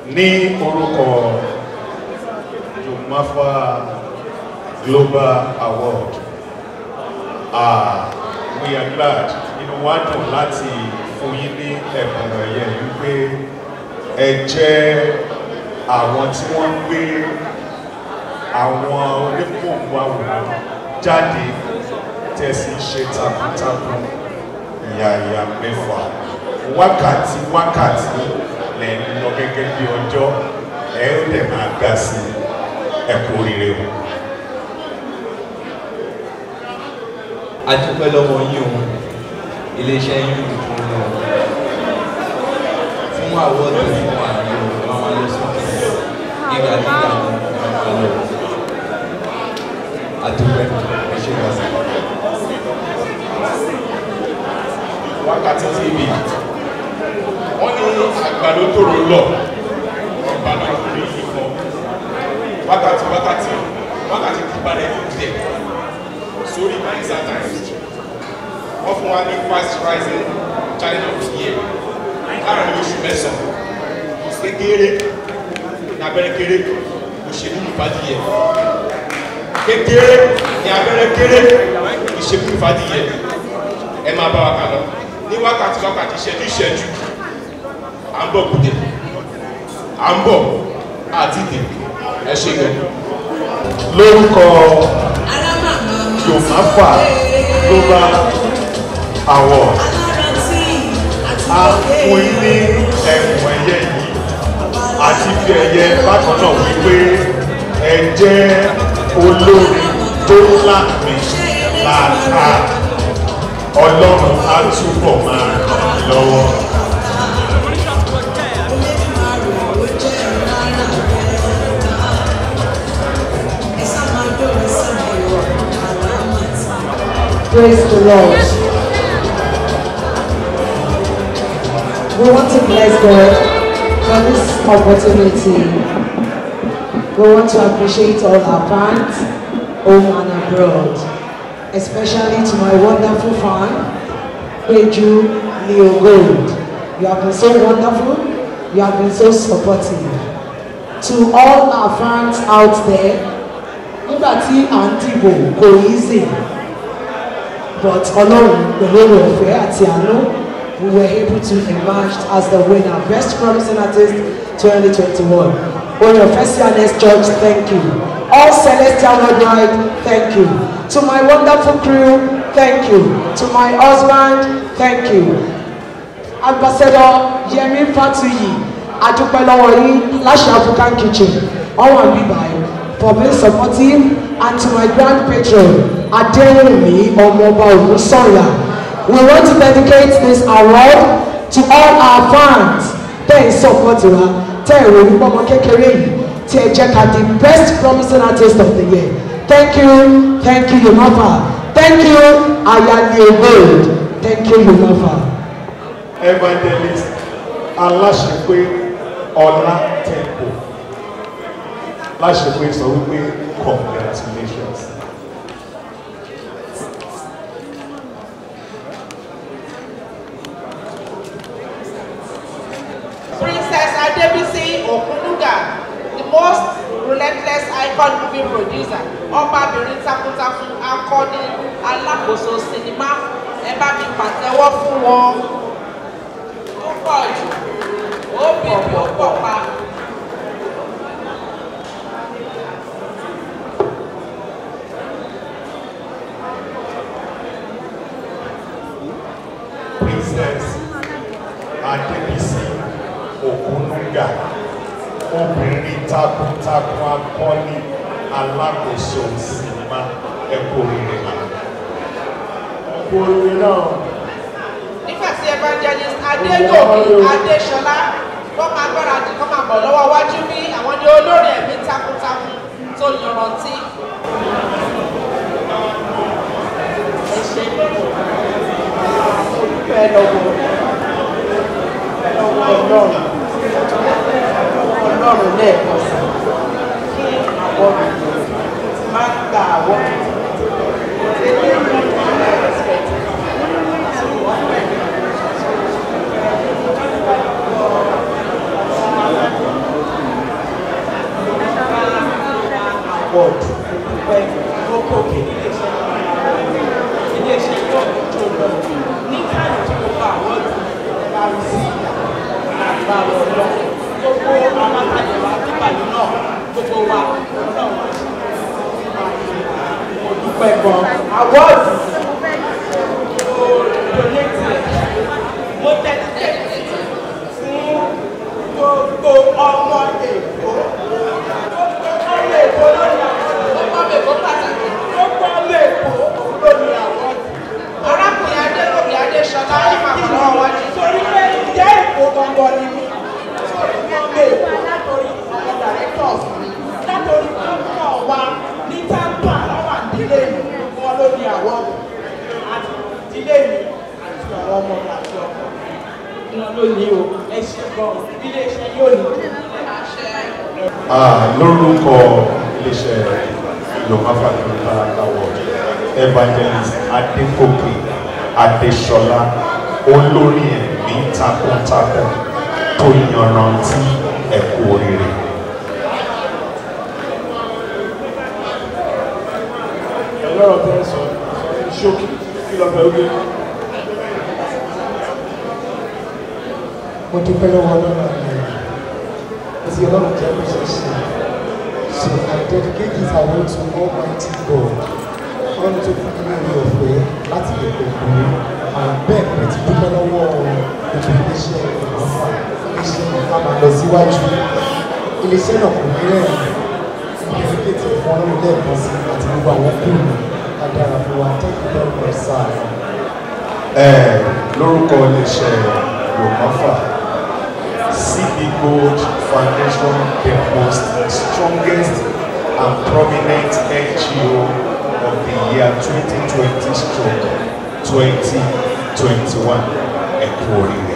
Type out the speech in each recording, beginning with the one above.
ní orúkọ Jumafa Global Award ah we are glad inú wa dùn láti fún yín ní ẹ̀bùn ẹ̀yẹ wípé ẹ jẹ́ àwọn tí wọ́n ń gbé àwọn onípòǹgbò àwòrán jáde tẹ̀sí ṣe takuntakun ìyàyà mẹ́fà wákàtí wákàtí lẹ́yìn lọ gẹ́gẹ́ bí ọjọ́ ẹ ó dẹ̀ máa ga sí ẹ̀kú oríire o. a dúpẹ́ lọ́wọ́ yín o iléeṣẹ́ yín ò fún lọ fún àwọ̀dù fún wa ní o máa wá lọ sókè gíga gíga máa wá lọ a dúpẹ́ ẹ ṣe wá sí. wákàtí tv wọ́n ní àgbàdo tó ro lọ ọba náà kò ní yí kan wákàtí wákàtí wákàtí tí balẹ̀ tó tẹ̀ sórí Nigeria Times wọ́n fún wa ní fast rising challenge of the year láàrin oṣù mẹ́sàn-án kékeré ní abẹ́rẹ́ kéré òṣèlú ìfàdíyẹ kékeré ní abẹ́rẹ́ kéré ìṣèlú ìfàdíyẹ ẹ máa bá wa kà lọ ní wákàtí wákàtí ìṣẹ́jú ìṣẹ́jú à ń bọ̀ kùdẹ̀ à ń bọ̀ àti dè ẹ ṣe gan. lórúkọ Jumafa Global Award a fún yín ní ẹ̀bùn ẹ̀yẹ yìí àti fi ẹ̀yẹ bákan náà wípé ẹ jẹ́ olórin tó láàmì láàká ọlọ́run á túbọ̀ máa ràn yín lọ́wọ́. Praise the Lord. We want to bless God for this opportunity. We want to appreciate all our fans, home and abroad, especially to my wonderful fan, Peju Leo Gold. You have been so wonderful. You have been so supportive. To all our fans out there, nígbà tí à ń dìbò kò easy but ọlọ́run pẹ̀lú ọ̀fẹ́ àti àánú we were able to emerge as the winner best promising artist 2021 orin ọ̀fẹ́ sí anes church thank you all celestial worldwide thank you to my wonderful crew thank you to my husband thank you ambassador yemi fatuyi adúpẹ́ lọ́wọ́ yín láṣẹ african kitchen ọwọ́ àbí báyìí for being supportive and to my grand patron adéwùmí ọmọọba ògúnsọ̀yà we want to dedicate this award to all our fans tẹ́ ẹ̀ support wa tẹ́ ẹ̀ rò wípé ọmọ kékeré yìí tí ẹ jẹ́ ká di best promising artist of the year thank you thank you yomafa thank you ayani gold thank you yomafa. evangelist aláṣepé ọlá temple láṣepé sọ wípé congratulations. Princess Adebisi Okunuga, the most relentless icon movie producer, ọbabìnrin takuntakun akọni alákòóso sinimá ẹ bá mi pàtẹ́wọ́ fún wọn. Ó pọ̀ jù, ó bìbì ó pọ̀ pa. princess adébísí ògúnúgà obìnrin takuntakun akọni alákòóso sinimá ẹkọ rere náà ẹkọ rere náà Nígbà tí evangelist Adéyòmí Adéṣọlá wọ́n máa gbáradì kọ́ máa bọ̀ lọ́wọ́ wájú bí àwọn ní olórin ẹ̀mí takuntakun tó yanrantí. Ẹ ṣe fẹ́ lọ́wọ́ lọ́wọ́ ọlọ́run ọlọ́run lẹ́ẹ̀kan sí kí àwọn máa gba àwọn award dúpẹ́ lókè òkè iléeṣẹ́ iléeṣẹ́ yóò tó lọ ní káyọ̀ tí mo bá àwọn bá rí sí àgbà ọ̀dọ́ gbogbo àwọn àtàlẹ́wà nígbàlú náà gbogbo wa ọlọ́run mo dúpẹ́ gan awọ́ọ̀dù mo donate ẹ̀ mo dedicate fún gbogbo ọmọ èkó gbogbo ọmọ èkó lórí àwọn ọmọ mi kò pàtàkì. gbogbo ọmọ èkó lórí àwọn arákùnrin adékòbí adéṣọlá ẹ máa bọ̀ lọ́wọ́ wájú. torí pé ìyá èkó gangan ni mí torí ọmọ èkó látòrí ọmọ directors mi látòrí gómìnà wa ní tábà lọ́wọ́ àdílé mi wọn lórí àwọn àti ìdílé mi àti àwọn ọmọ mi àti ọkọ wọn ló ní o ẹ ṣe gan iléeṣẹ́ yóò ní Ah, lórúkọ iléeṣẹ́ yorùbá fàdúrà award evangelist adékòkè adéṣọlá olórí ẹ̀mí takuntakun tó yanrantí ẹ̀kú oríire. ọlọ́rọ̀ tẹ́ sọ ṣókí kí lọ fẹ́ wí. mo dúpẹ́ lọ́wọ́ ọlọ́run àná tí ọlọ́run jẹ́ kó ṣe ṣe so I dedicate this award to Almighty God ọlọ́run tó fún mi ní orí ọ̀fẹ́ láti lè gbogbo and bẹ́ẹ̀ mo ti dúpẹ́ lọ́wọ́ gbogbo iléeṣẹ́ ìgbọ̀nfà iléeṣẹ́ ìgbọ̀nfà máa lọ síwájú iléeṣẹ́ náà kò ní rẹ̀ mo dedicate fún ọlọ́run lẹ́ẹ̀kan sí àti gbogbo àwọn kúrò adára fún wa thank you very much sir. Ẹ, lórúkọ iléeṣẹ́ yorùbá cb gold foundation the most strongest and prominent ngo of the year 2020 stroke 2021 ẹ̀kú oríire.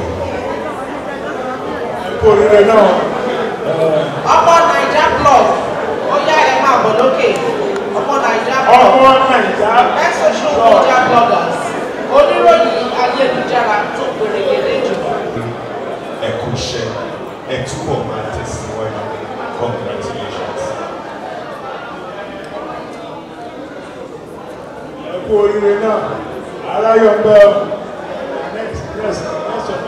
ẹ̀kú oríire náà ọmọ naija plus ó yá ẹ máa bọ̀ lókè ọmọ naija plus ọmọ nàìjà best social media bloggers oníròyìn ayélujára tó gbèrègèdè jù. ẹ̀kú iṣẹ́ ẹ túbọ̀ máa tẹ̀síwájú congratulations. ẹ̀kú oríire náà aláyọ̀ ń bẹ́ ọ. next next next one.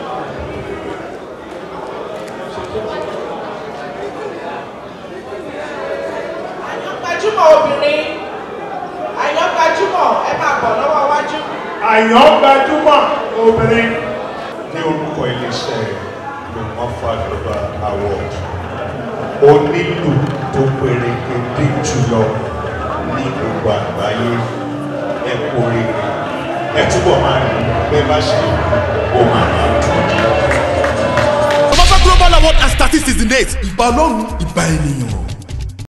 àyàn gbajúmọ̀ obìnrin àyàn gbajúmọ̀ ẹ máa bọ̀ lọ́wọ́ wájú. àyàn gbajúmọ̀ obìnrin ní orúkọ iléeṣẹ́ yorùbá fàdúrà award onílù tó pèrègèdè jùlọ ní gbogbo àgbáyé ẹ kú oríire ẹ túbọ̀ máa rí bẹ́ẹ̀ bá ṣe ó máa máa dùn. Ọbáfẹ́ Global Award and Statistics in date. Ìbà Ọlọ́run ìbà ènìyàn.